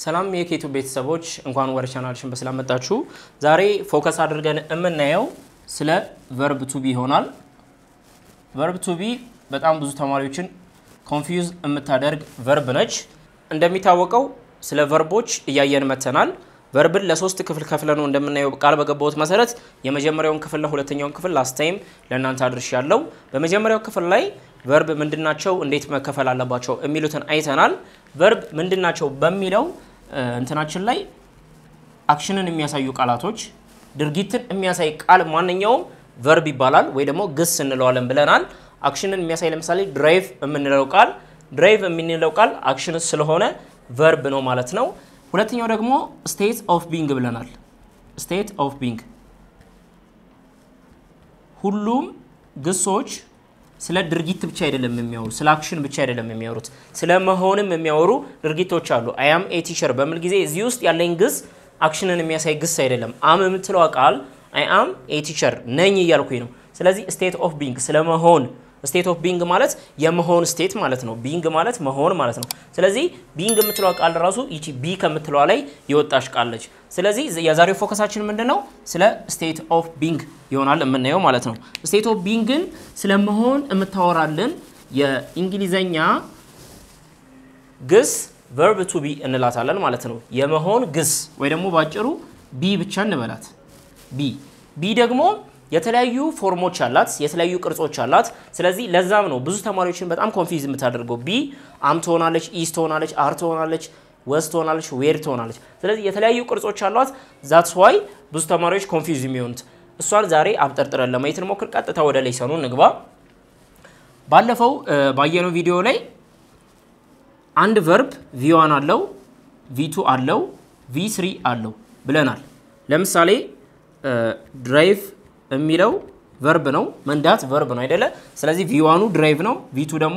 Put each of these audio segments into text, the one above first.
ሰላም የኬቱ ቤተሰቦች እንኳን ወደ ቻናልሽን በሰላም መጣችሁ። ዛሬ ፎከስ አድርገን የምናየው ስለ ቨርብ ቱቢ ይሆናል። ቨርብ ቱቢ በጣም ብዙ ተማሪዎችን ኮንፊውዝ የምታደርግ ቨርብ ነች። እንደሚታወቀው ስለ ቨርቦች እያየን መተናል። ቨርብን ለሶስት ክፍል ከፍለ ነው እንደምናየው ቃል በገባሁት መሰረት የመጀመሪያውን ክፍልና ሁለተኛውን ክፍል ላስት ታይም ለእናንተ አድርሽ ያለው። በመጀመሪያው ክፍል ላይ ቨርብ ምንድናቸው፣ እንዴት መከፈል አለባቸው የሚሉትን አይተናል። ቨርብ ምንድናቸው በሚለው እንትናችን ላይ አክሽንን የሚያሳዩ ቃላቶች፣ ድርጊትን የሚያሳይ ቃል ማንኛውም ቨርብ ይባላል ወይ ደግሞ ግስ እንለዋለን ብለናል። አክሽንን የሚያሳይ ለምሳሌ ድራይቭ የምንለው ቃል ድራይቭ የምንለው ቃል አክሽን ስለሆነ ቨርብ ነው ማለት ነው። ሁለተኛው ደግሞ ስቴት ኦፍ ቢንግ ብለናል። ስቴት ኦፍ ቢንግ ሁሉም ግሶች ስለ ድርጊት ብቻ አይደለም የሚያወሩ፣ ስለ አክሽን ብቻ አይደለም የሚያወሩት፣ ስለ መሆንም የሚያወሩ ድርጊቶች አሉ። አያም ኤ ቲቸር በሚል ጊዜ እዚህ ውስጥ ያለኝ ግስ አክሽንን የሚያሳይ ግስ አይደለም። አም የምትለዋ ቃል አይ አም ኤ ቲቸር ነኝ እያልኩኝ ነው። ስለዚህ ስቴት ኦፍ ቢንግ ስለ መሆን ስቴት ኦፍ ቢንግ ማለት የመሆን ስቴት ማለት ነው። ቢንግ ማለት መሆን ማለት ነው። ስለዚህ ቢንግ የምትለዋ ቃል ራሱ ይቺ ቢ ከምትለዋ ላይ የወጣች ቃል ነች። ስለዚህ የዛሬው ፎከሳችን ምንድን ነው? ስለ ስቴት ኦፍ ቢንግ ይሆናል የምናየው ማለት ነው። ስቴት ኦፍ ቢንግን ስለ መሆን የምታወራልን የእንግሊዘኛ ግስ ቨርብ ቱ ቢ እንላታለን ማለት ነው። የመሆን ግስ ወይ ደግሞ ባጭሩ ቢ ብቻ እንበላት። ቢ ቢ ደግሞ የተለያዩ ፎርሞች አላት፣ የተለያዩ ቅርጾች አላት። ስለዚህ ለዛም ነው ብዙ ተማሪዎችን በጣም ኮንፊዝ የምታደርገው። ቢ አም ትሆናለች፣ ኢስ ትሆናለች፣ አር ትሆናለች፣ ወስ ትሆናለች፣ ዌር ትሆናለች። ስለዚህ የተለያዩ ቅርጾች አሏት። ዛትስ ዋይ ብዙ ተማሪዎች ኮንፊዝ የሚሆኑት። እሷን ዛሬ አብጠርጥረን ለማየት እንሞክር። ቀጥታ ወደ ሌሰኑ እንግባ። ባለፈው ባየነው ቪዲዮ ላይ አንድ ቨርብ ቪዋን አለው፣ ቪቱ አለው፣ ቪ ስሪ አለው ብለናል። ለምሳሌ ድራይቭ የሚለው ቨርብ ነው። መንዳት ቨርብ ነው አይደለ? ስለዚህ ቪዋኑ ድራይቭ ነው፣ ቪቱ ደግሞ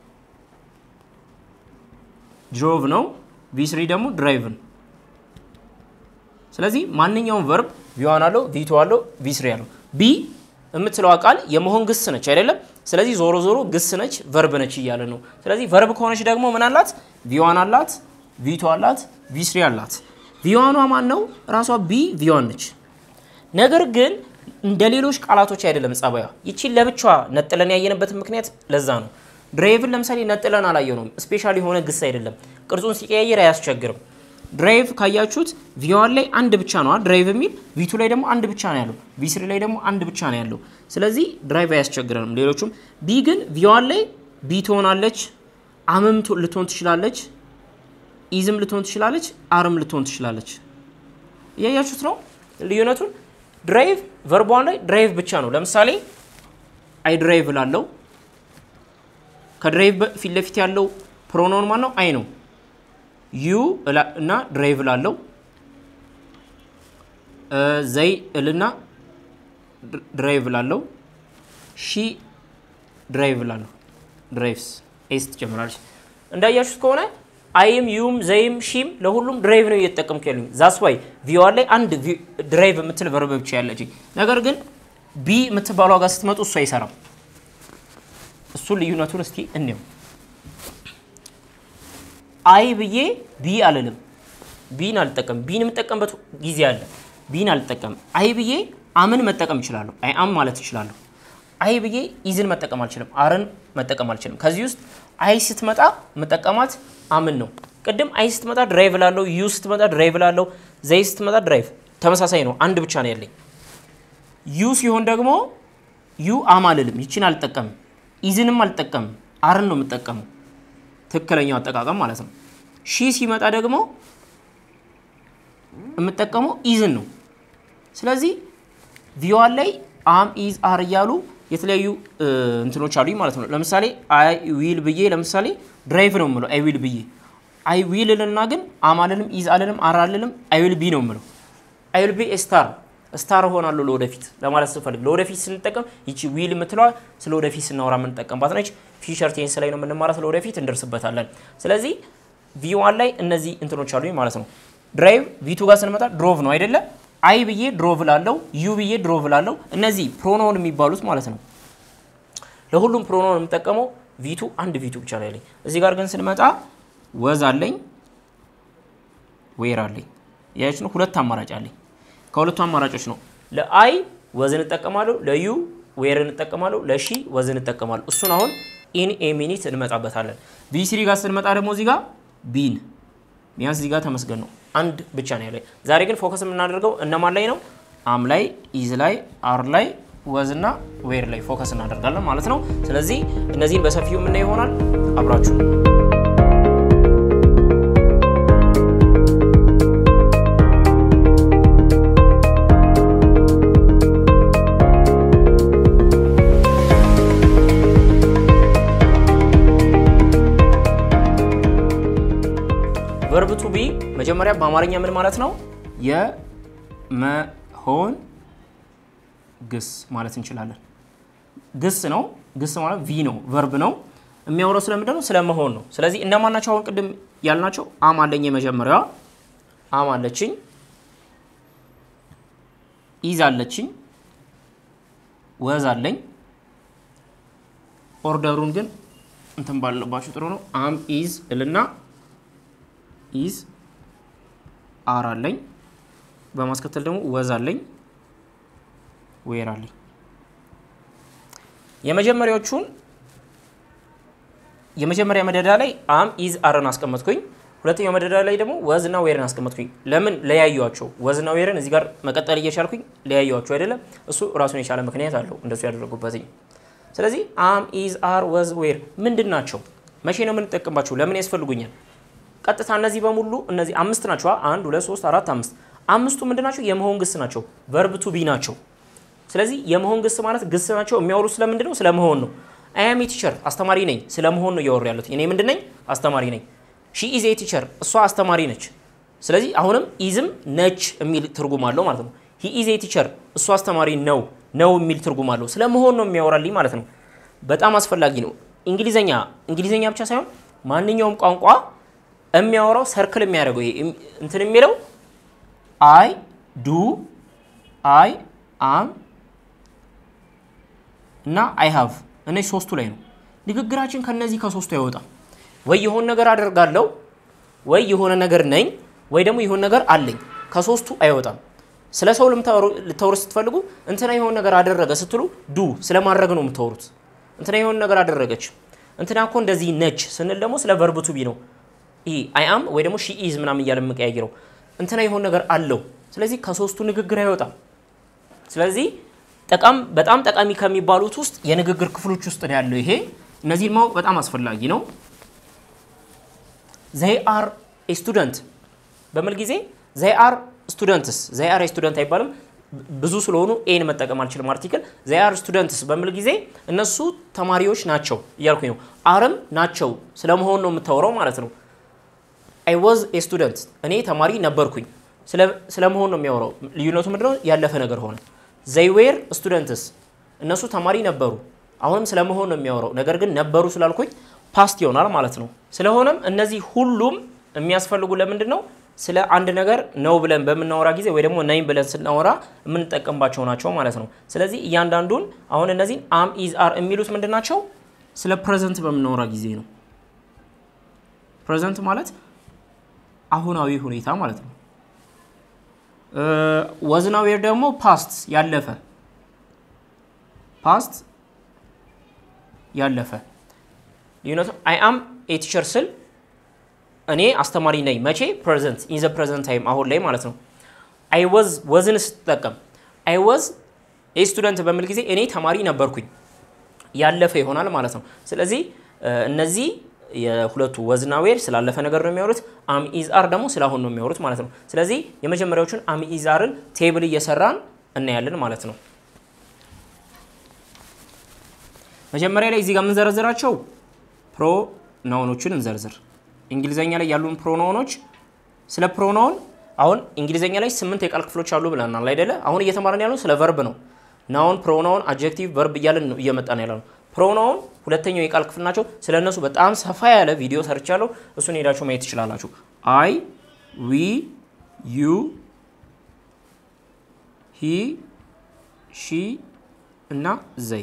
ድሮቭ ነው፣ ቪስሪ ደግሞ ድራይቭን። ስለዚህ ማንኛውም ቨርብ ቪዋን አለው፣ ቪቱ አለው፣ ቪስሪ አለው። ቢ የምትለዋ ቃል የመሆን ግስ ነች አይደለም? ስለዚህ ዞሮ ዞሮ ግስ ነች፣ ቨርብ ነች እያለ ነው። ስለዚህ ቨርብ ከሆነች ደግሞ ምን አላት? ቪዋን አላት፣ ቪቱ አላት፣ ቪስሪ አላት። ቪዋኗ ማን ነው? ራሷ ቢ ቪዋን ነች። ነገር ግን እንደ ሌሎች ቃላቶች አይደለም ጸባዩ። ይቺን ለብቻዋ ነጥለን ያየንበት ምክንያት ለዛ ነው። ድራይቭን ለምሳሌ ነጥለን አላየነውም። ስፔሻል የሆነ ግስ አይደለም። ቅርጹን ሲቀያየር አያስቸግርም። ድራይቭ ካያችሁት ቪዋን ላይ አንድ ብቻ ነው ድራይቭ የሚል ቪቱ ላይ ደግሞ አንድ ብቻ ነው ያለው፣ ቪስሪ ላይ ደግሞ አንድ ብቻ ነው ያለው። ስለዚህ ድራይቭ አያስቸግረንም። ሌሎቹም ቢ ግን ቪዋን ላይ ቢ ትሆናለች፣ አምም ልትሆን ትችላለች፣ ኢዝም ልትሆን ትችላለች፣ አርም ልትሆን ትችላለች። እያያችሁት ነው ልዩነቱን። ድራይቭ ቨርቧን ላይ ድራይቭ ብቻ ነው። ለምሳሌ አይ ድራይቭ ላለው ከድራይቭ ፊት ለፊት ያለው ፕሮኖን ማን ነው? አይ ነው። ዩ እና ድራይቭ ላለው ዘይ እልና ድራይቭ ላለው ሺ ድራይቭ ላለው ድራይቭስ ኤስ ትጨምራለች። እንዳያችሁት ከሆነ አይም ዩም ዘይም ሺም ለሁሉም ድራይቭ ነው እየተጠቀምኩ ያሉኝ። ዛስ ዋይ ቪዋን ላይ አንድ ድራይቭ የምትል ቨርብ ብቻ ያለች። ነገር ግን ቢ የምትባሏ ጋር ስትመጡ እሱ አይሰራም። እሱን ልዩነቱን እስቲ እንየው። አይ ብዬ ቢ አልልም። ቢን አልጠቀም። ቢን የምጠቀምበት ጊዜ አለ። ቢን አልጠቀም። አይ ብዬ አምን መጠቀም እችላለሁ። አይ አም ማለት እችላለሁ። አይ ብዬ ኢዝን መጠቀም አልችልም። አርን መጠቀም አልችልም። ከዚህ ውስጥ አይ ስትመጣ መጠቀማት አምን ነው። ቅድም አይ ስትመጣ ድራይቭ ላለው፣ ዩ ስትመጣ ድራይቭ ላለው፣ ዘይ ስትመጣ ድራይቭ ተመሳሳይ ነው። አንድ ብቻ ነው ያለኝ። ዩ ሲሆን ደግሞ ዩ አም አልልም። ይችን አልጠቀምም። ኢዝንም አልጠቀምም። አርን ነው የምጠቀመው። ትክክለኛው አጠቃቀም ማለት ነው። ሺ ሲመጣ ደግሞ የምጠቀመው ኢዝን ነው። ስለዚህ ቪዋን ላይ አም ኢዝ አር እያሉ የተለያዩ እንትኖች አሉኝ ማለት ነው። ለምሳሌ አይ ዊል ብዬ ለምሳሌ ድራይቭ ነው የምለው አይ ዊል ብዬ አይ ዊል ልና ግን አም አልልም፣ ኢዝ አልልም፣ አር አልልም። አይ ዊል ቢ ነው የምለው። አይ ዊል ቢ ስታር ስታር እሆናለሁ ለወደፊት ለማለት ስፈልግ ለወደፊት ስንጠቀም ይቺ ዊል የምትለዋ ስለ ወደፊት ስናወራ የምንጠቀምባት ነች። ፊቸር ቴንስ ላይ ነው የምንማራት፣ ለወደፊት እንደርስበታለን። ስለዚህ ቪዋን ላይ እነዚህ እንትኖች አሉኝ ማለት ነው። ድራይቭ ቪቱ ጋር ስንመጣ ድሮቭ ነው አይደለ? አይ ብዬ ድሮቭ ላለው፣ ዩ ብዬ ድሮቭ ላለው። እነዚህ ፕሮኖን የሚባሉት ማለት ነው። ለሁሉም ፕሮኖን የምጠቀመው ቪቱ አንድ ቪቱ ብቻ ላይ ያለኝ። እዚህ ጋር ግን ስንመጣ ወዝ አለኝ ዌር አለኝ። ያች ነው ሁለት አማራጭ አለኝ። ከሁለቱ አማራጮች ነው ለአይ ወዝን እጠቀማለሁ፣ ለዩ ዌርን እጠቀማለሁ፣ ለሺ ወዝን እጠቀማለሁ። እሱን አሁን ኢን ኤ ሚኒት እንመጣበታለን። ቪ3 ጋር ስንመጣ ደግሞ እዚህ ጋር ቢን ቢያንስ እዚህ ጋር ተመስገን ነው አንድ ብቻ ነው ያለ። ዛሬ ግን ፎከስ የምናደርገው እነማን ላይ ነው? አም ላይ፣ ኢዝ ላይ፣ አር ላይ፣ ወዝ እና ዌር ላይ ፎከስ እናደርጋለን ማለት ነው። ስለዚህ እነዚህን በሰፊው የምናየው ይሆናል። አብራችሁ ቨርብ ቱ ቢ መጀመሪያ በአማርኛ ምን ማለት ነው? የመሆን ግስ ማለት እንችላለን። ግስ ነው። ግስ ማለት ቪ ነው፣ ቨርብ ነው። የሚያወራው ስለምንድን ነው? ስለመሆን ነው። ስለዚህ እነማን ናቸው? አሁን ቅድም ያልናቸው አም አለኝ፣ የመጀመሪያዋ አም አለችኝ፣ ኢዝ አለችኝ፣ ወዝ አለኝ። ኦርደሩን ግን እንትን ባለባችሁ ጥሩ ነው። አም ኢዝ እልና ኢዝ አር አለኝ። በማስከተል ደግሞ ወዝ አለኝ፣ ዌር አለኝ። የመጀመሪያዎቹን የመጀመሪያ መደዳ ላይ አም ኢዝ አርን አስቀመጥኩኝ። ሁለተኛው መደዳ ላይ ደግሞ ወዝና ዌርን አስቀመጥኩኝ። ለምን ለያዩዋቸው? ወዝና ዌርን እዚህ ጋር መቀጠል እየቻልኩኝ ለያዩዋቸው አይደለም። እሱ ራሱን የቻለ ምክንያት አለው እንደሱ ያደረጉበትኝ። ስለዚህ አም ኢዝ አር ወዝ ዌር ምንድን ናቸው? መቼ ነው የምንጠቀምባቸው? ለምን ያስፈልጉኛል? ቀጥታ እነዚህ በሙሉ እነዚህ አምስት ናቸው። አንድ ሁለት ሶስት አራት አምስት አምስቱ ምንድን ናቸው? የመሆን ግስ ናቸው። ቨርብ ቱ ቢ ናቸው። ስለዚህ የመሆን ግስ ማለት ግስ ናቸው። የሚያወሩት ስለምንድን ነው? ስለመሆን ነው። አያም ቲቸር አስተማሪ ነኝ። ስለመሆን ነው እያወሩ ያሉት። እኔ ምንድን ነኝ? አስተማሪ ነኝ። ሺ ኢዝ ኤ ቲቸር እሷ አስተማሪ ነች። ስለዚህ አሁንም ኢዝም ነች የሚል ትርጉም አለው ማለት ነው። ሂ ኢዝ ኤ ቲቸር እሱ አስተማሪ ነው ነው የሚል ትርጉም አለው። ስለመሆን ነው የሚያወራልኝ ማለት ነው። በጣም አስፈላጊ ነው። እንግሊዘኛ እንግሊዘኛ ብቻ ሳይሆን ማንኛውም ቋንቋ የሚያወራው ሰርክል የሚያደርገው ይሄ እንትን የሚለው አይ ዱ አይ አም እና አይ ሃቭ እነዚህ ሶስቱ ላይ ነው። ንግግራችን ከነዚህ ከሶስቱ አይወጣም። ወይ የሆነ ነገር አደርጋለሁ፣ ወይ የሆነ ነገር ነኝ፣ ወይ ደግሞ የሆነ ነገር አለኝ። ከሶስቱ አይወጣም። ስለ ሰው ልታወሩ ስትፈልጉ እንትና የሆነ ነገር አደረገ ስትሉ ዱ ስለማድረግ ነው የምታወሩት። እንትና የሆነ ነገር አደረገች፣ እንትና እኮ እንደዚህ ነች ስንል ደግሞ ስለ ቨርብ ቱ ቢ ነው አይ አም ወይ ደግሞ ሺ ኢዝ ምናምን እያለ የምቀያይረው እንትና የሆነ ነገር አለው። ስለዚህ ከሶስቱ ንግግር አይወጣም። ስለዚህ ጠቃም በጣም ጠቃሚ ከሚባሉት ውስጥ የንግግር ክፍሎች ውስጥ ነው ያለው ይሄ። እነዚህን ማወቅ በጣም አስፈላጊ ነው። ዘይ አር ስቱደንት በሚል ጊዜ ዘይ አር ስቱደንትስ ዘይ አር ስቱደንት አይባልም። ብዙ ስለሆኑ ኤን መጠቀም አልችልም። አርቲክል ዘይ አር ስቱደንትስ በሚል ጊዜ እነሱ ተማሪዎች ናቸው እያልኩኝ ነው። አርም ናቸው ስለመሆን ነው የምታወራው ማለት ነው። አይ ዋዝ ኤ ስቱደንት እኔ ተማሪ ነበርኩኝ። ስለመሆን ነው የሚያወራው። ልዩነቱ ምንድነው? ያለፈ ነገር ሆነ። ዘይ ዌር ስቱደንትስ እነሱ ተማሪ ነበሩ። አሁንም ስለመሆን ነው የሚያወራው። ነገር ግን ነበሩ ስላልኩኝ ፓስት ይሆናል ማለት ነው። ስለሆነም እነዚህ ሁሉም የሚያስፈልጉ ለምንድን ነው? ስለ አንድ ነገር ነው ብለን በምናወራ ጊዜ ወይ ደግሞ ነኝ ብለን ስናወራ የምንጠቀምባቸው ናቸው ማለት ነው። ስለዚህ እያንዳንዱን አሁን እነዚህን አም ኢዝ አር የሚሉት ምንድን ናቸው? ስለ ፕሬዘንት በምናወራ ጊዜ ነው። ፕሬዘንት ማለት አሁናዊ ሁኔታ ማለት ነው። ወዝና ዌር ደግሞ ፓስት ያለፈ ፓስት ያለፈ ልዩነቱ አይ አም ኤ ቲቸር ስል እኔ አስተማሪ ነኝ። መቼ? ፕሬዘንት ኢን ዘ ፕሬዘንት ታይም አሁን ላይ ማለት ነው። አይ ወዝ ወዝን ስትጠቀም አይ ወዝ ኤ ስቱደንት በሚል ጊዜ እኔ ተማሪ ነበርኩኝ ያለፈ ይሆናል ማለት ነው። ስለዚህ እነዚህ የሁለቱ ወዝና ዌር ስላለፈ ነገር ነው የሚያወሩት። አም ኢዝ አር ደግሞ ስላሁን ነው የሚያወሩት ማለት ነው። ስለዚህ የመጀመሪያዎቹን አም ኢዝ አርን ቴብል እየሰራን እናያለን ማለት ነው። መጀመሪያ ላይ እዚህ ጋር የምንዘረዝራቸው ፕሮናውኖችን እንዘርዝር። እንግሊዘኛ ላይ ያሉን ፕሮናውኖች ስለ ፕሮናውን አሁን እንግሊዘኛ ላይ ስምንት የቃል ክፍሎች አሉ ብለናል አይደለ? አሁን እየተማረን ያለው ስለ ቨርብ ነው። ናውን፣ ፕሮናውን፣ አድጀክቲቭ፣ ቨርብ እያለን ነው እየመጣን ያለ ነው። ፕሮናውን ሁለተኛው የቃል ክፍል ናቸው። ስለ እነሱ በጣም ሰፋ ያለ ቪዲዮ ሰርቻለሁ። እሱን ሄዳችሁ ማየት ትችላላችሁ። አይ፣ ዊ፣ ዩ፣ ሂ፣ ሺ እና ዘይ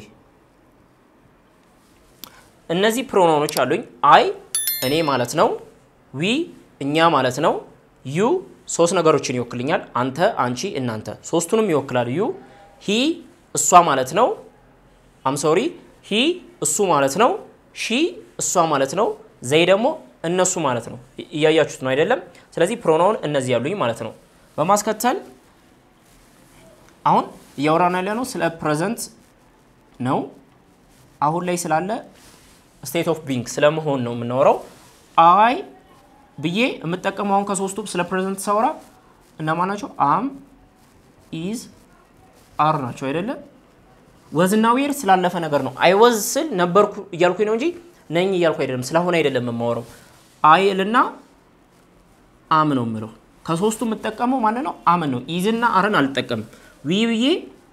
እነዚህ ፕሮናውኖች አሉኝ። አይ እኔ ማለት ነው። ዊ እኛ ማለት ነው። ዩ ሶስት ነገሮችን ይወክልኛል። አንተ፣ አንቺ፣ እናንተ ሶስቱንም ይወክላል። ዩ ሂ እሷ ማለት ነው። አም ሶሪ ሂ እሱ ማለት ነው። ሺ እሷ ማለት ነው። ዘይ ደግሞ እነሱ ማለት ነው። እያያችሁት ነው አይደለም? ስለዚህ ፕሮናውን እነዚህ ያሉኝ ማለት ነው። በማስከተል አሁን እያወራን ያለ ነው ስለ ፕሬዘንት ነው። አሁን ላይ ስላለ ስቴት ኦፍ ቢንግ ስለመሆን ነው የምናወራው። አይ ብዬ የምጠቀመው አሁን ከሶስቱ ስለ ፕሬዘንት ሳወራ እነማን ናቸው? አም ኢዝ አር ናቸው አይደለም? ወዝና ዌር ስላለፈ ነገር ነው። አይ ወዝ ስል ነበርኩ እያልኩኝ ነው እንጂ ነኝ እያልኩ አይደለም። ስለሆነ አይደለም የማወራው። አይልና አም ነው የምለው። ከሶስቱ የምጠቀመው ማለት ነው አምን ነው። ኢዝና አርን አልጠቀምም። ዊ ብዬ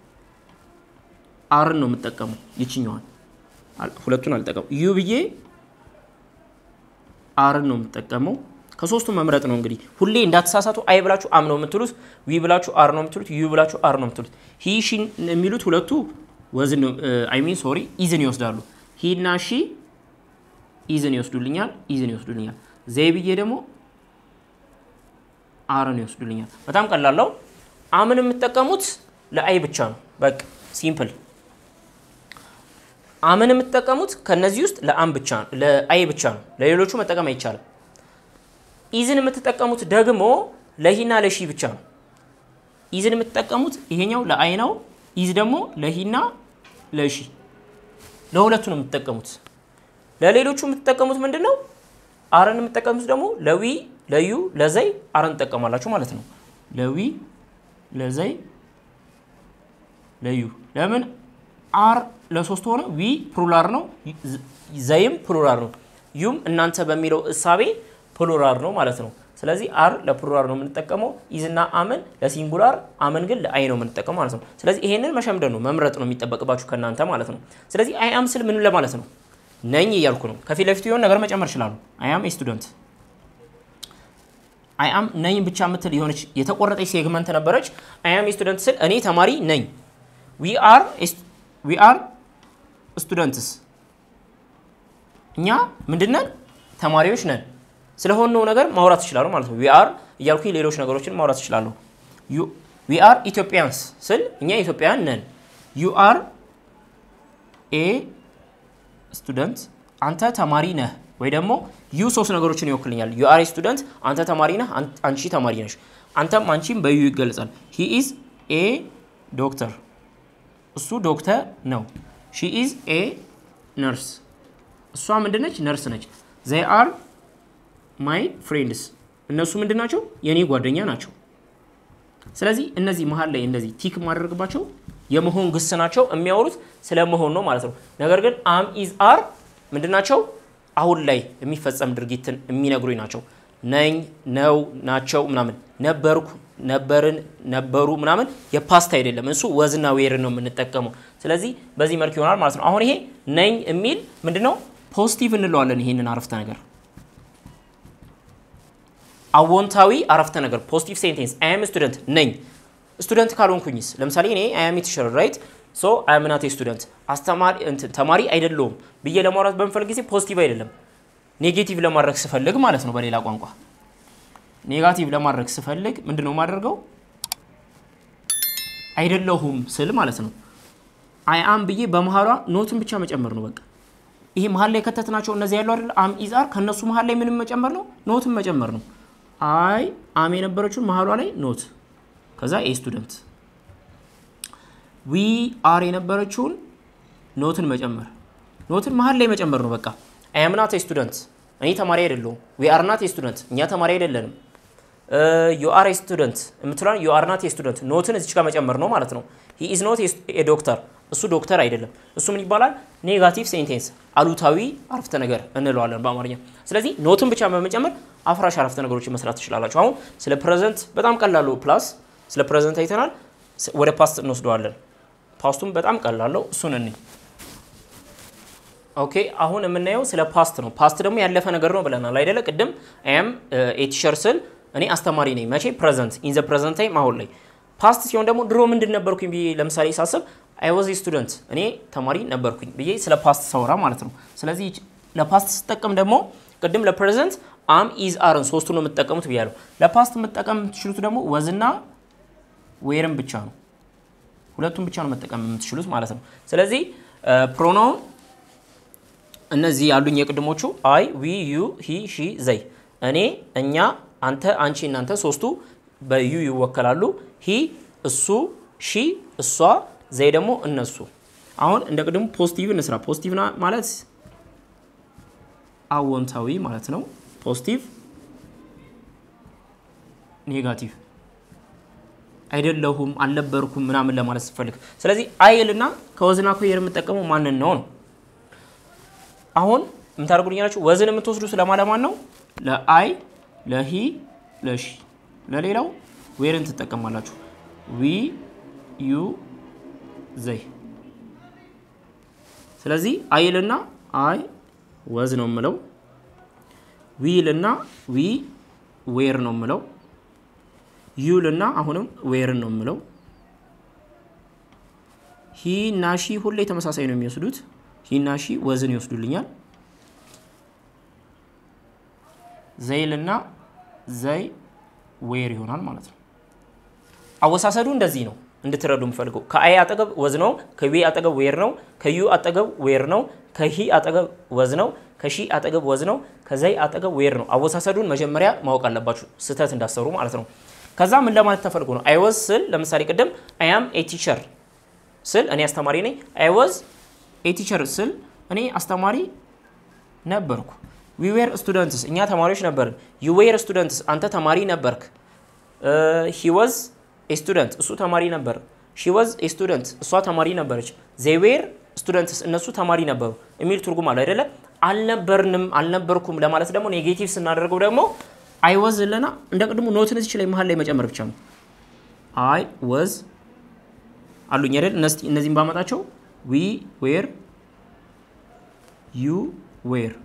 አርን ነው የምጠቀመው። ይችኛዋን ሁለቱን አልጠቀሙ። ዩ ብዬ አርን ነው የምጠቀመው። ከሶስቱ መምረጥ ነው እንግዲህ። ሁሌ እንዳትሳሳቱ። አይ ብላችሁ አም ነው የምትሉት፣ ዊ ብላችሁ አር ነው የምትሉት፣ ዩ ብላችሁ አር ነው የምትሉት። ሂ ሺ የሚሉት ሁለቱ ወዝን አይ ሚን ሶሪ ኢዝን ይወስዳሉ። ሂ እና ሺ ኢዝን ይወስዱልኛል፣ ኢዝን ይወስዱልኛል። ዘይ ብዬ ደግሞ አርን ይወስዱልኛል። በጣም ቀላለው። አምን የምትጠቀሙት ለአይ ብቻ ነው። በቃ ሲምፕል። አምን የምትጠቀሙት ከነዚህ ውስጥ ለአም ብቻ ነው፣ ለአይ ብቻ ነው። ለሌሎቹ መጠቀም አይቻልም። ኢዝን የምትጠቀሙት ደግሞ ለሂና ለሺ ብቻ ነው። ኢዝን የምትጠቀሙት ይሄኛው ለአይ ነው። ኢዝ ደግሞ ለሂና ለሺ ለሁለቱ ነው የምትጠቀሙት። ለሌሎቹ የምትጠቀሙት ምንድን ነው? አርን የምትጠቀሙት ደግሞ ለዊ ለዩ ለዘይ አርን ትጠቀማላችሁ ማለት ነው። ለዊ ለዘይ ለዩ ለምን አር ለሶስት ሆነ? ዊ ፕሉራር ነው፣ ዘይም ፕሉራር ነው፣ ዩም እናንተ በሚለው እሳቤ ፕሉራር ነው ማለት ነው። ስለዚህ አር ለፕሉራር ነው የምንጠቀመው፣ ኢዝና አምን ለሲንጉላር፣ አምን ግን ለአይ ነው የምንጠቀመው ማለት ነው። ስለዚህ ይሄንን መሸምደን ነው መምረጥ ነው የሚጠበቅባችሁ ከእናንተ ማለት ነው። ስለዚህ አይ አም ስል ምን ለማለት ነው? ነኝ እያልኩ ነው። ከፊት ለፊቱ የሆነ ነገር መጨመር ይችላሉ። አይ አም ስቱደንት አይ አም ነኝ ብቻ የምትል የሆነች የተቆረጠች ሴግመንት ነበረች። አይ አም ስቱደንት ስል እኔ ተማሪ ነኝ። ዊ አር ዊ አር ስቱደንትስ እኛ ምንድነን? ተማሪዎች ነን። ስለሆነው ነገር ማውራት ይችላሉ ማለት ነው። ዊ አር እያልኩ ሌሎች ነገሮችን ማውራት ይችላሉ። ዊ አር ኢትዮጵያንስ ስል እኛ ኢትዮጵያውያን ነን። ዩ አር ኤ ስቱደንት አንተ ተማሪ ነህ ወይ ደግሞ ዩ ሶስት ነገሮችን ይወክልኛል። ዩ አር ስቱደንት አንተ ተማሪ ነህ፣ አንቺ ተማሪ ነሽ። አንተም አንቺም በዩ ይገለጻል። ሂ ኢዝ ኤ ዶክተር እሱ ዶክተር ነው። ሺ ኢዝ ኤ ነርስ እሷ ምንድነች? ነርስ ነች። ዘይ አር ማይ ፍሬንድስ እነሱ ምንድን ናቸው? የእኔ ጓደኛ ናቸው። ስለዚህ እነዚህ መሀል ላይ እንደዚህ ቲክ ማድረግባቸው የመሆን ግስ ናቸው። የሚያወሩት ስለ መሆን ነው ማለት ነው። ነገር ግን አም ኢዝ አር ምንድን ናቸው? አሁን ላይ የሚፈጸም ድርጊትን የሚነግሩኝ ናቸው። ነኝ፣ ነው፣ ናቸው ምናምን ነበርኩ፣ ነበርን፣ ነበሩ ምናምን የፓስት አይደለም። እሱ ወዝና ዌርን ነው የምንጠቀመው። ስለዚህ በዚህ መልክ ይሆናል ማለት ነው። አሁን ይሄ ነኝ የሚል ምንድነው? ፖዚቲቭ እንለዋለን ይሄንን አረፍተ ነገር አዎንታዊ አረፍተ ነገር ፖዚቲቭ ሴንቴንስ አይ አም ስቱደንት ነኝ። ስቱደንት ካልሆንኩኝስ ለምሳሌ እኔ አይ አም ቲቸር ራይት ሶ አይ አም ናት ስቱደንት አስተማሪ ተማሪ አይደለሁም ብዬ ለማውራት በምፈልግ ጊዜ ፖዚቲቭ አይደለም ኔጌቲቭ ለማድረግ ስፈልግ ማለት ነው። በሌላ ቋንቋ ኔጋቲቭ ለማድረግ ስፈልግ ምንድን ነው የማደርገው? አይደለሁም ስል ማለት ነው። አይ አም ብዬ በመሀሏ ኖትን ብቻ መጨመር ነው በቃ። ይሄ መሀል ላይ ከተትናቸው እነዚህ ያሉ አይደል? አም ኢዝ አር ከእነሱ መሀል ላይ ምንም መጨመር ነው፣ ኖትን መጨመር ነው። አይ አም የነበረችውን መሀሏ ላይ ኖት፣ ከዛ ኤ ስቱደንት። ዊ አር የነበረችውን ኖትን መጨመር፣ ኖትን መሀል ላይ መጨመር ነው በቃ። አይ አም ናት ስቱደንት፣ እኔ ተማሪ አይደለሁም። ዊ አር ናት ስቱደንት፣ እኛ ተማሪ አይደለንም። ዩ አር ስቱደንት የምትለን ዩ አር ናት ስቱደንት፣ ኖትን እዚች ጋር መጨመር ነው ማለት ነው። ሂ ኢዝ ኖት ዶክተር፣ እሱ ዶክተር አይደለም። እሱ ምን ይባላል? ኔጋቲቭ ሴንቴንስ፣ አሉታዊ አረፍተ ነገር እንለዋለን በአማርኛ። ስለዚህ ኖትን ብቻ በመጨመር አፍራሽ አረፍተ ነገሮችን መስራት ትችላላችሁ። አሁን ስለ ፕሬዘንት በጣም ቀላሉ ፕላስ ስለ ፕሬዘንት አይተናል። ወደ ፓስት እንወስደዋለን። ፓስቱም በጣም ቀላለው እሱን እኔ ኦኬ አሁን የምናየው ስለ ፓስት ነው። ፓስት ደግሞ ያለፈ ነገር ነው ብለናል አይደለ? ቅድም አም ኤ ቲቸር ስል እኔ አስተማሪ ነኝ። መቼ? ፕሬዘንት ኢን ዘ ፕሬዘንት ታይም አሁን ላይ። ፓስት ሲሆን ደግሞ ድሮ ምንድን ነበርኩኝ ብዬ ለምሳሌ ሳስብ አይ ዋዝ ስቱደንት እኔ ተማሪ ነበርኩኝ ብዬ ስለ ፓስት ሰውራ ማለት ነው። ስለዚህ ለፓስት ስጠቀም ደግሞ ቅድም ለፕሬዘንት አም ኢዝ አርን ሶስቱን ነው የምትጠቀሙት ብያለሁ። ለፓስት መጠቀም የምትችሉት ደግሞ ወዝና ዌርን ብቻ ነው። ሁለቱም ብቻ ነው መጠቀም የምትችሉት ማለት ነው። ስለዚህ ፕሮናውን እነዚህ ያሉኝ የቅድሞቹ አይ፣ ዊ፣ ዩ፣ ሂ፣ ሺ፣ ዘይ እኔ፣ እኛ፣ አንተ፣ አንቺ፣ እናንተ ሶስቱ በዩ ይወከላሉ። ሂ እሱ፣ ሺ እሷ፣ ዘይ ደግሞ እነሱ። አሁን እንደ ቅድሙ ፖዚቲቭ እንስራ። ፖዚቲቭ ማለት አዎንታዊ ማለት ነው። ፖዚቲቭ፣ ኔጋቲቭ አይደለሁም፣ አልነበርኩም ምናምን ለማለት ስፈልግ፣ ስለዚህ አይልና ከወዝና ከዌር የምጠቀመው ማንን ነው ነው አሁን የምታደርጉልኛላችሁ ወዝን የምትወስዱ ስለማለማን ነው? ለአይ ለሂ ለሺ ለሌላው ዌርን ትጠቀማላችሁ። ዊ ዩ ዘይ። ስለዚህ አይልና አይ ወዝ ነው የምለው። ዊልና ዊ ዌር ነው የምለው። ዩልና አሁንም ዌርን ነው የምለው። ሂ እና ሺ ሁሌ ተመሳሳይ ነው የሚወስዱት። ሂና ሺ ወዝን ይወስዱልኛል። ዘይልና ዘይ ዌር ይሆናል ማለት ነው። አወሳሰዱ እንደዚህ ነው እንድትረዱ የምፈልገው። ከአይ አጠገብ ወዝ ነው፣ ከዊ አጠገብ ዌር ነው፣ ከዩ አጠገብ ዌር ነው፣ ከሂ አጠገብ ወዝ ነው፣ ከሺ አጠገብ ወዝ ነው፣ ከዘይ አጠገብ ዌር ነው። አወሳሰዱን መጀመሪያ ማወቅ አለባችሁ ስህተት እንዳሰሩ ማለት ነው። ከዛ ምን ለማለት ተፈልጎ ነው? አይ ወዝ ስል ለምሳሌ ቅድም አይ አም ኤ ቲቸር ስል እኔ አስተማሪ ነኝ። አይ ወዝ ኤቲቸር ስል እኔ አስተማሪ ነበርኩ። ዊ ዌር ስቱደንትስ እኛ ተማሪዎች ነበርን። ዩ ዌር ስቱደንትስ አንተ ተማሪ ነበርክ። ሂ ወዝ ኤ ስቱደንት እሱ ተማሪ ነበር። ሺ ወዝ ኤ ስቱደንት እሷ ተማሪ ነበረች። ዜይ ዌር ስቱደንትስ እነሱ ተማሪ ነበሩ የሚል ትርጉም አለ አይደለ? አልነበርንም አልነበርኩም ለማለት ደግሞ ኔጌቲቭ ስናደርገው ደግሞ አይ ወዝ ለና እንደ ቅድሙ ኖትን እዚች ላይ መሀል ላይ መጨመር ብቻ ነው። አይ ወዝ አሉኝ አይደል? እነዚህም ባመጣቸው ዊ ዌር ዩ ዌር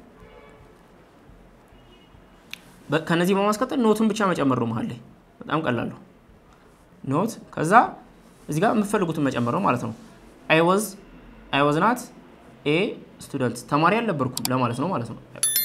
ከነዚህ በማስቀጠል ኖቱን ብቻ መጨመር ነው መሀል ላይ በጣም ቀላሉ ኖት ከዛ እዚህ ጋር የምትፈልጉትን መጨመር ነው ማለት ነው አይ ወዝ አይ ወዝ ናት ኤ ስቱደንት ተማሪ አልነበርኩም ለማለት ነው ማለት ነው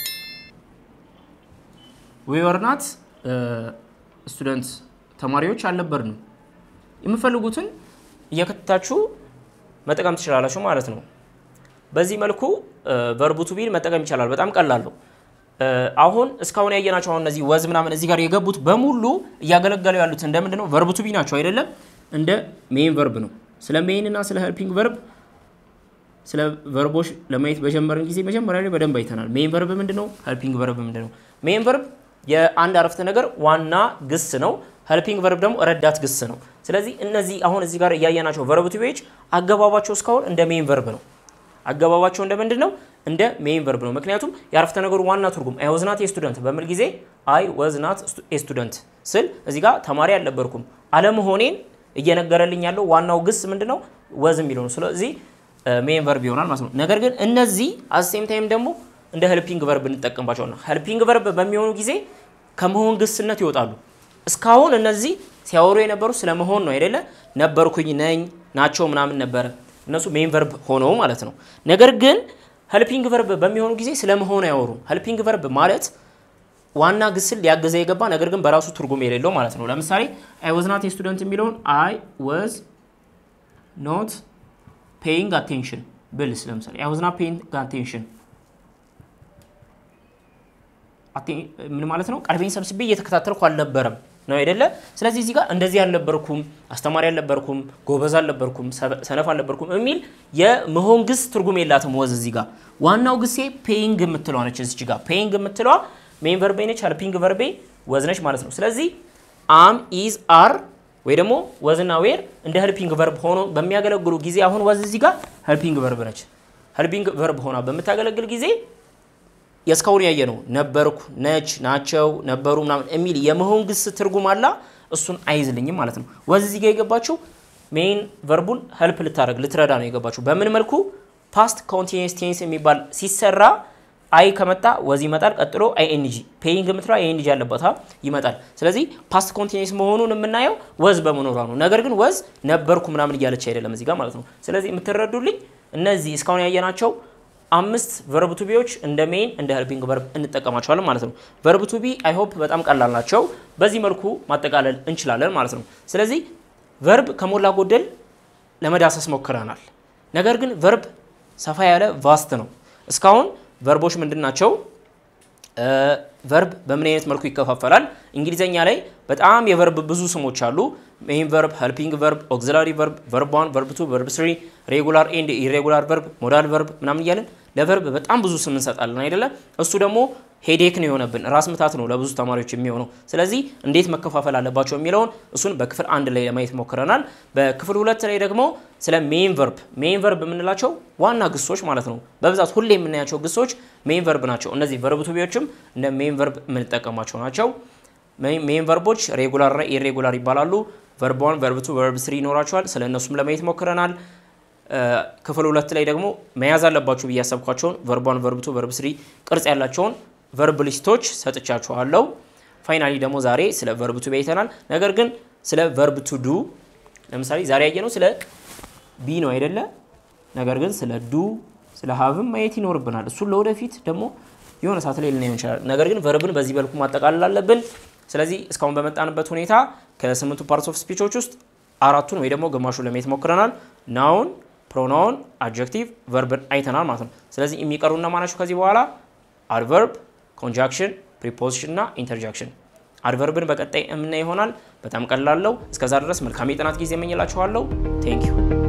ዊ ወር ናት ስቱደንት ተማሪዎች አልነበርንም የምትፈልጉትን እየከተታችሁ መጠቀም ትችላላችሁ ማለት ነው። በዚህ መልኩ ቨርቡ ቱ ቢን መጠቀም ይቻላል። በጣም ቀላል ነው። አሁን እስካሁን ያየናቸው አሁን እነዚህ ወዝ ምናምን እዚህ ጋር የገቡት በሙሉ እያገለገሉ ያሉት እንደምንድን ነው? ቨርቡ ቱ ቢ ናቸው አይደለም? እንደ ሜን ቨርብ ነው። ስለ ሜን እና ስለ ሄልፒንግ ቨርብ ስለ ቨርቦች ለማየት በጀመርን ጊዜ መጀመሪያ ላይ በደንብ አይተናል። ሜን ቨርብ ምንድን ነው? ሄልፒንግ ቨርብ ምንድን ነው? ሜን ቨርብ የአንድ አረፍተ ነገር ዋና ግስ ነው። ሄልፒንግ ቨርብ ደግሞ ረዳት ግስ ነው። ስለዚህ እነዚህ አሁን እዚህ ጋር እያየናቸው ቨርብ ቱ ቢዎች አገባባቸው እስካሁን እንደ ሜን ቨርብ ነው። አገባባቸው እንደ ምንድን ነው? እንደ ሜን ቨርብ ነው። ምክንያቱም የአረፍተ ነገሩ ዋና ትርጉም አይ ወዝ ናት ስቱደንት በሚል ጊዜ አይ ወዝ ናት ስቱደንት ስል እዚህ ጋር ተማሪ አልነበርኩም አለመሆኔን እየነገረልኝ ያለው ዋናው ግስ ምንድን ነው? ወዝ የሚለው ነው። ስለዚህ ሜን ቨርብ ይሆናል ማለት ነው። ነገር ግን እነዚህ አሴም ታይም ደግሞ እንደ ሄልፒንግ ቨርብ እንጠቀምባቸው ነው። ሄልፒንግ ቨርብ በሚሆኑ ጊዜ ከመሆን ግስነት ይወጣሉ። እስካሁን እነዚህ ሲያወሩ የነበሩ ስለመሆን ነው አይደለ? ነበርኩኝ፣ ነኝ፣ ናቸው ምናምን ነበረ። እነሱ ሜን ቨርብ ሆነው ማለት ነው። ነገር ግን ሄልፒንግ ቨርብ በሚሆኑ ጊዜ ስለመሆን አያወሩም። ሄልፒንግ ቨርብ ማለት ዋና ግስል ሊያገዘ የገባ ነገር ግን በራሱ ትርጉም የሌለው ማለት ነው። ለምሳሌ አይ ወዝ ናት ስቱደንት የሚለውን አይ ወዝ ኖት ፔይንግ አቴንሽን ብልስ ለምሳሌ አይ ወዝ ናት ፔይንግ አቴንሽን ምን ማለት ነው? ቀልቤን ሰብስቤ እየተከታተልኩ አልነበረም ነው አይደለ? ስለዚህ እዚህ ጋር እንደዚህ አልነበርኩም፣ አስተማሪ አልነበርኩም፣ ጎበዝ አልነበርኩም፣ ሰነፍ አልነበርኩም የሚል የመሆን ግስ ትርጉም የላትም። ወዝ እዚህ ጋር ዋናው ግሴ ፔይንግ የምትለዋ ነች። እዚህ ጋር ፔይንግ የምትለዋ ሜን ቨርቤ ነች፣ ሄልፒንግ ቨርቤ ወዝ ነች ማለት ነው። ስለዚህ አም ኢዝ አር ወይ ደግሞ ወዝና ዌር እንደ ሄልፒንግ ቨርብ ሆኖ በሚያገለግሉ ጊዜ አሁን ወዝ እዚህ ጋር ሄልፒንግ ቨርብ ነች። ሄልፒንግ ቨርብ ሆና በምታገለግል ጊዜ የእስካሁን ያየ ነው ነበርኩ፣ ነች፣ ናቸው፣ ነበሩ ምናምን የሚል የመሆን ግስ ትርጉም አላ እሱን አይዝልኝም ማለት ነው። ወዝ እዚህ ጋር የገባችው ሜን ቨርቡን ሄልፕ ልታደርግ ልትረዳ ነው የገባችው። በምን መልኩ ፓስት ኮንቲኒየስ ቴንስ የሚባል ሲሰራ አይ ከመጣ ወዝ ይመጣል። ቀጥሎ አይኤንጂ ፔይንግ የምትለው አይኤንጂ ያለበት ይመጣል። ስለዚህ ፓስት ኮንቲኒየስ መሆኑን የምናየው ወዝ በመኖሯ ነው። ነገር ግን ወዝ ነበርኩ ምናምን እያለች አይደለም እዚህ ጋር ማለት ነው። ስለዚህ የምትረዱልኝ እነዚህ እስካሁን ያየናቸው አምስት ቨርብ ቱ ቢዎች እንደ ሜን እንደ ሄልፒንግ ቨርብ እንጠቀማቸዋለን ማለት ነው። ቨርብ ቱ ቢ አይ ሆፕ በጣም ቀላል ናቸው። በዚህ መልኩ ማጠቃለል እንችላለን ማለት ነው። ስለዚህ ቨርብ ከሞላ ጎደል ለመዳሰስ ሞክረናል። ነገር ግን ቨርብ ሰፋ ያለ ቫስት ነው። እስካሁን ቨርቦች ምንድን ናቸው? ቨርብ በምን አይነት መልኩ ይከፋፈላል? እንግሊዘኛ ላይ በጣም የቨርብ ብዙ ስሞች አሉ። ሜይን ቨርብ፣ ሄልፒንግ ቨርብ፣ ኦግዚላሪ ቨርብ፣ ቨርብ ዋን፣ ቨርብ ቱ፣ ቨርብ ስሪ፣ ሬጉላር ኤንድ ኢሬጉላር ቨርብ፣ ሞዳል ቨርብ ምናምን እያለን ለቨርብ በጣም ብዙ ስም እንሰጣለን አይደለ? እሱ ደግሞ ሄዴክ ነው የሆነብን፣ ራስ ምታት ነው ለብዙ ተማሪዎች የሚሆነው። ስለዚህ እንዴት መከፋፈል አለባቸው የሚለውን እሱን በክፍል አንድ ላይ ለማየት ሞክረናል። በክፍል ሁለት ላይ ደግሞ ስለ ሜይን ቨርብ ሜይን ቨርብ የምንላቸው ዋና ግሶች ማለት ነው። በብዛት ሁሌ የምናያቸው ግሶች ሜይን ቨርብ ናቸው። እነዚህ ቨርብ ቱ ቢዎችም እንደ ሜይን ቨርብ የምንጠቀማቸው ናቸው። ሜይን ቨርቦች ሬጉላር እና ኢሬጉላር ይባላሉ። ቨርብ ዋን፣ ቨርብ ቱ፣ ቨርብ ስሪ ይኖራቸዋል። ስለ እነሱም ለማየት ሞክረናል። ክፍል ሁለት ላይ ደግሞ መያዝ አለባችሁ ብዬ ያሰብኳቸውን ቨርብ ዋን፣ ቨርብ ቱ፣ ቨርብ ስሪ ቅርጽ ያላቸውን ቨርብ ሊስቶች ሰጥቻችኋለሁ። ፋይናሊ ደግሞ ዛሬ ስለ ቨርብ ቱ አይተናል። ነገር ግን ስለ ቨርብ ቱ ዱ ለምሳሌ ዛሬ ያየነው ስለ ቢ ነው አይደለ? ነገር ግን ስለ ዱ ስለ ሀብም ማየት ይኖርብናል። እሱን ለወደፊት ደግሞ የሆነ ሰዓት ላይ ልናየው እንችላለን። ነገር ግን ቨርብን በዚህ መልኩ ማጠቃለል አለብን። ስለዚህ እስካሁን በመጣንበት ሁኔታ ከስምንቱ ፓርትስ ኦፍ ስፒቾች ውስጥ አራቱን ወይ ደግሞ ግማሹን ለማየት ሞክረናል። ናውን፣ ፕሮናውን፣ አድጀክቲቭ፣ ቨርብን አይተናል ማለት ነው። ስለዚህ የሚቀሩ እነማናቸው ከዚህ በኋላ አድቨርብ ኮንጃክሽን ፕሪፖዚሽን እና ኢንተርጃክሽን። አድቨርብን በቀጣይ የምናይ ይሆናል። በጣም ቀላለው። እስከዛ ድረስ መልካም የጥናት ጊዜ እመኝላችኋለሁ። ቴንክ ዩ